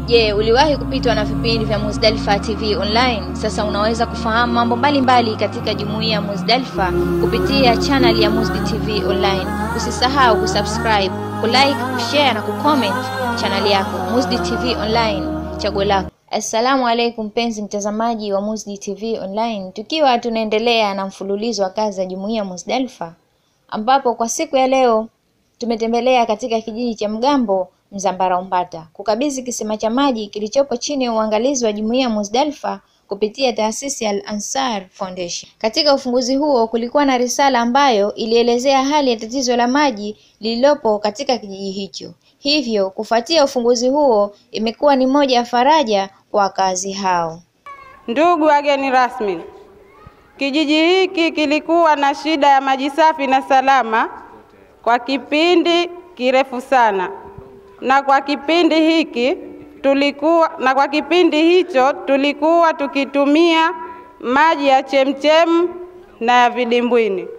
Je, uliwahi kupitwa na vipindi vya Muzdalifa TV Online? Sasa unaweza kufahamu mambo mbalimbali katika jumuiya ya Muzdalifa kupitia channel ya Muzdi TV Online. Usisahau kusubscribe, kulike, kushare na kucomment channel yako Muzdi TV Online, chaguo lako. Assalamu alaikum mpenzi mtazamaji wa Muzdi TV Online, tukiwa tunaendelea na mfululizo wa kazi za jumuiya Muzdalifa, ambapo kwa siku ya leo tumetembelea katika kijiji cha Mgambo Mzambara Umbata kukabidhi kisima cha maji kilichopo chini ya uangalizi wa jumuiya Muzdalifa kupitia taasisi ya Al Ansar Foundation. Katika ufunguzi huo kulikuwa na risala ambayo ilielezea hali ya tatizo la maji lililopo katika kijiji hicho. Hivyo kufuatia ufunguzi huo imekuwa ni moja ya faraja kwa wakazi hao. Ndugu wageni rasmi, kijiji hiki kilikuwa na shida ya maji safi na salama kwa kipindi kirefu sana, na kwa kipindi hiki tulikuwa na kwa kipindi hicho tulikuwa tukitumia maji ya chemchem na ya vidimbwini.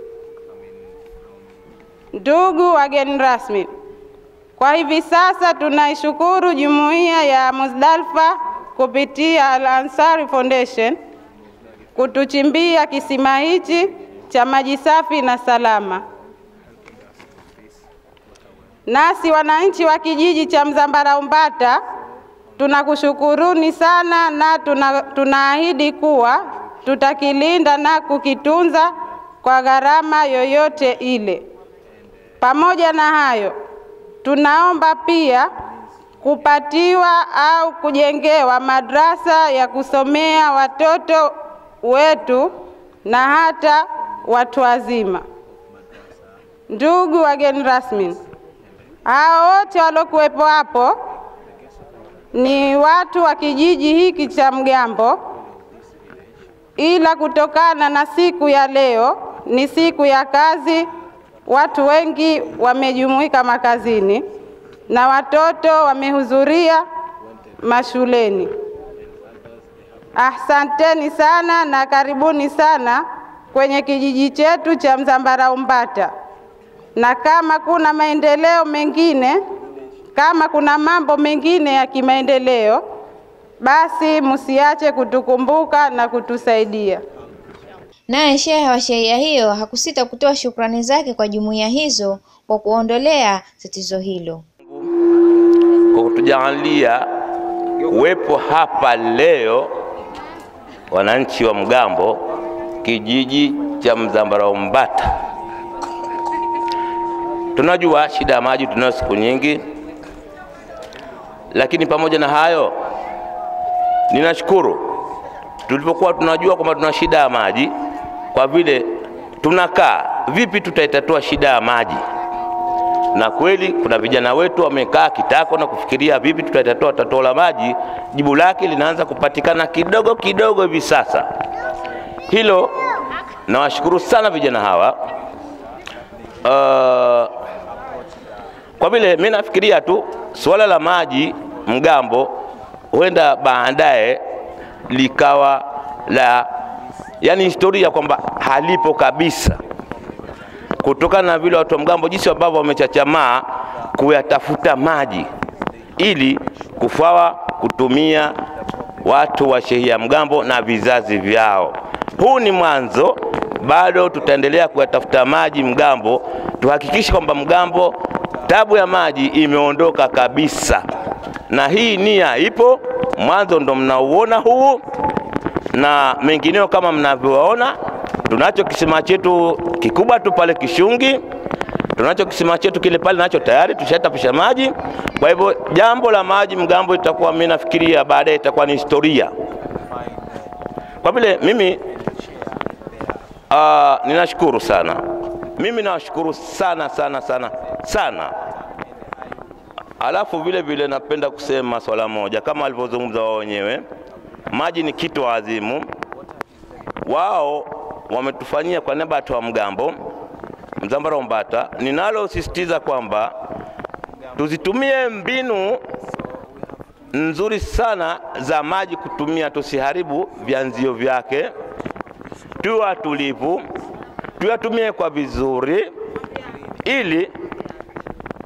Ndugu wageni rasmi, kwa hivi sasa tunaishukuru jumuiya ya Muzdalifa kupitia Al Ansari Foundation kutuchimbia kisima hichi cha maji safi na salama. Nasi wananchi wa kijiji cha Mzambara Umbata tunakushukuruni sana na tuna, tunaahidi kuwa tutakilinda na kukitunza kwa gharama yoyote ile. Pamoja na hayo, tunaomba pia kupatiwa au kujengewa madrasa ya kusomea watoto wetu na hata watu wazima. Ndugu wageni rasmi, hao wote waliokuwepo hapo ni watu wa kijiji hiki cha Mgambo, ila kutokana na siku ya leo ni siku ya kazi, watu wengi wamejumuika makazini na watoto wamehudhuria mashuleni. Asanteni sana na karibuni sana kwenye kijiji chetu cha Mzambara Umbata, na kama kuna maendeleo mengine, kama kuna mambo mengine ya kimaendeleo, basi msiache kutukumbuka na kutusaidia. Naye shehe wa shehia hiyo hakusita kutoa shukrani zake kwa jumuiya hizo kwa kuondolea tatizo hilo. kwa kutujalia kuwepo hapa leo wananchi wa Mgambo, kijiji cha Mzambara Umbata. Tunajua shida ya maji tunayo siku nyingi, lakini pamoja na hayo, ninashukuru tulipokuwa tunajua kwamba tuna shida ya maji, kwa vile tunakaa vipi tutaitatua shida ya maji na kweli kuna vijana wetu wamekaa kitako na kufikiria vipi tutatatua tatizo la maji. Jibu lake linaanza kupatikana kidogo kidogo hivi sasa. Hilo nawashukuru sana vijana hawa. Uh, kwa vile mimi nafikiria tu suala la maji Mgambo huenda baadaye likawa la yani historia kwamba halipo kabisa kutokana na vile watu wa Mgambo jinsi ambavyo wamechachamaa kuyatafuta maji ili kufawa kutumia watu wa shehia Mgambo na vizazi vyao. Huu ni mwanzo, bado tutaendelea kuyatafuta maji Mgambo, tuhakikishe kwamba Mgambo tabu ya maji imeondoka kabisa, na hii nia ipo. Mwanzo ndo mnauona huu na mengineo kama mnavyoona tunacho kisima chetu kikubwa tu pale Kishungi, tunacho kisima chetu kile pale nacho tayari tushatapisha maji. Kwa hivyo jambo la maji Mgambo itakuwa mimi nafikiria baadaye itakuwa ni historia, kwa vile mimi uh, ninashukuru sana, mimi nawashukuru sana sana sana sana. Alafu vile vile napenda kusema swala moja kama walivyozungumza wao wenyewe, maji ni kitu adhimu. Wao wametufanyia kwa niaba ya watu wa Mgambo, Mzambara Umbata. Ninalosisitiza kwamba tuzitumie mbinu nzuri sana za maji kutumia, tusiharibu vyanzio vyake, tuwe watulivu, tuyatumie kwa vizuri, ili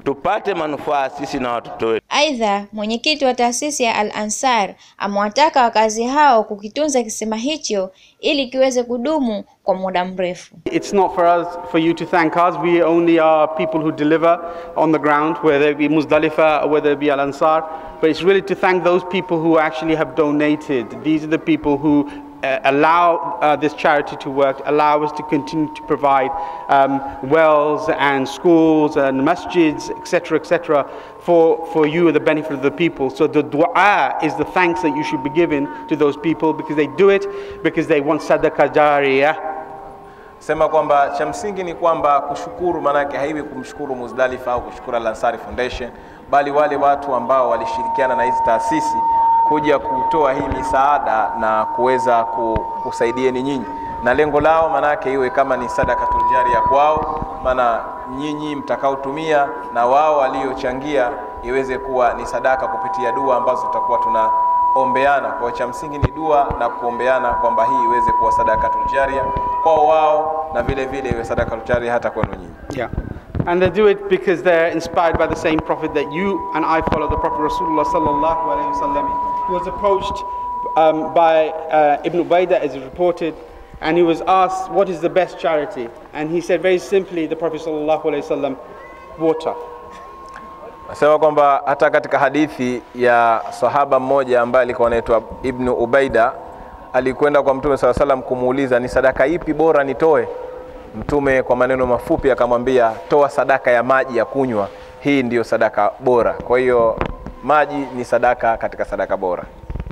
tupate manufaa sisi na watoto wetu. Aidha, mwenyekiti wa taasisi ya Al Ansar amewataka wakazi hao kukitunza kisima hicho ili kiweze kudumu kwa muda mrefu. It's not for us, for you to thank us. We only are people who deliver on the ground, whether it be Muzdalifa or whether it be Al Ansar. But it's really to thank those people who actually have donated. These are the people who uh, allow uh, this charity to work, allow us to continue to provide um, wells and schools and masjids, etc., etc., for, for you and the benefit of the people. So the dua is the thanks that you should be giving to those people because they do it because they want sadaqah jariyah. sema kwamba cha msingi ni kwamba kushukuru maanake haiwi kumshukuru Muzdalifa au kushukuru Al Ansari Foundation, bali wale watu ambao walishirikiana na hizi taasisi kuja kutoa hii misaada na kuweza ku- kusaidieni nyinyi, na lengo lao maanake iwe kama ni sadakatul jaria kwao, maana nyinyi mtakaotumia na wao waliochangia iweze kuwa ni sadaka kupitia dua ambazo tutakuwa tuna ombeana kwa cha msingi ni dua na kuombeana kwamba hii iweze kuwa sadakatul jaria kwao wao na vile vile iwe sadakatul jaria hata kwenu nyinyi Yeah. And they do it because they're inspired by the same prophet that you and I follow, the Prophet Rasulullah sallallahu alayhi wasallam, who was approached um, by uh, Ibn Ubaidah, as is reported, and he was asked, what is the best charity? And he said very simply, the Prophet sallallahu alayhi wasallam, water. Nasema kwamba hata katika hadithi ya sahaba mmoja ambaye alikuwa anaitwa Ibnu Ubaida alikwenda kwa Mtume saa salam kumuuliza ni sadaka ipi bora nitoe. Mtume kwa maneno mafupi akamwambia, toa sadaka ya maji ya kunywa, hii ndiyo sadaka bora. Kwa hiyo maji ni sadaka katika sadaka bora.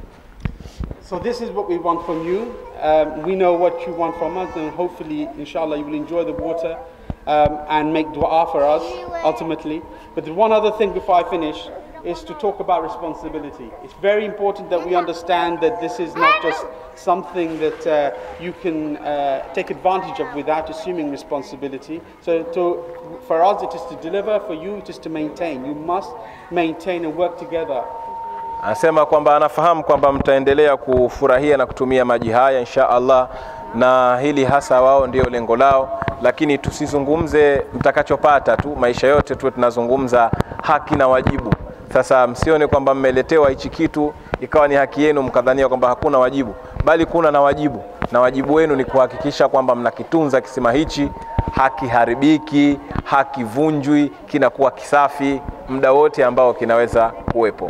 So this is what we want from you. Um, we know what you want from us, and hopefully, inshallah, you will enjoy the water um, and make dua for us ultimately. But the one other thing before I finish is to talk about responsibility. It's very important that we understand that this is not just something that uh, you can uh, take advantage of without assuming responsibility. So to, for us, it is to deliver. For you, it is to maintain. You must maintain and work together Anasema kwamba anafahamu kwamba mtaendelea kufurahia na kutumia maji haya insha Allah, na hili hasa wao ndio lengo lao, lakini tusizungumze mtakachopata tu, maisha yote tuwe tunazungumza haki na wajibu. Sasa msione kwamba mmeletewa hichi kitu ikawa ni haki yenu mkadhania kwamba hakuna wajibu, bali kuna na wajibu, na wajibu wenu ni kuhakikisha kwamba mnakitunza kisima hichi, hakiharibiki, hakivunjwi, kinakuwa kisafi muda wote ambao kinaweza kuwepo.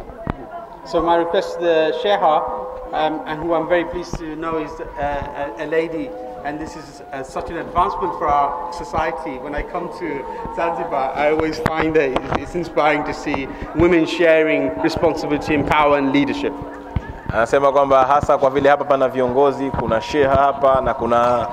So my request to the Sheha, um, and who I'm very pleased to know is uh, a, a lady, and this is uh, such an advancement for our society. When I come to Zanzibar, I always find that it's- it's inspiring to see women sharing responsibility and power and leadership. Anasema kwamba hasa kwa vile hapa pana viongozi, kuna sheha hapa na kuna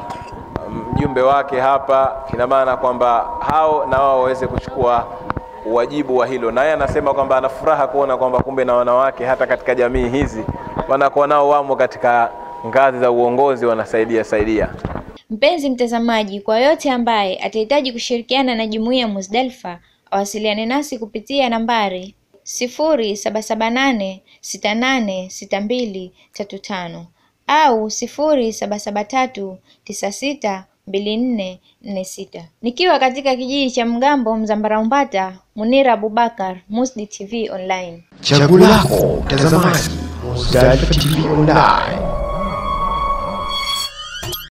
mjumbe wake hapa, ina maana kwamba hao na wao waweze kuchukua wajibu wa hilo. Naye anasema kwamba ana furaha kuona kwamba kumbe na wanawake hata katika jamii hizi wanakuwa nao wamo katika ngazi za uongozi, wanasaidia saidia. Mpenzi mtazamaji, kwa yote ambaye atahitaji kushirikiana na jumuiya Muzdalifa awasiliane nasi kupitia nambari sifuri saba saba nane sita nane sita mbili tatu tano au sifuri saba saba tatu tisa sita mbili nne nne sita. Nikiwa katika kijiji cha Mgambo Mzambara Umbata, Munira Abubakar, Musdi TV Online. Chaguo lako mtazamaji, Muzdalifa TV Online.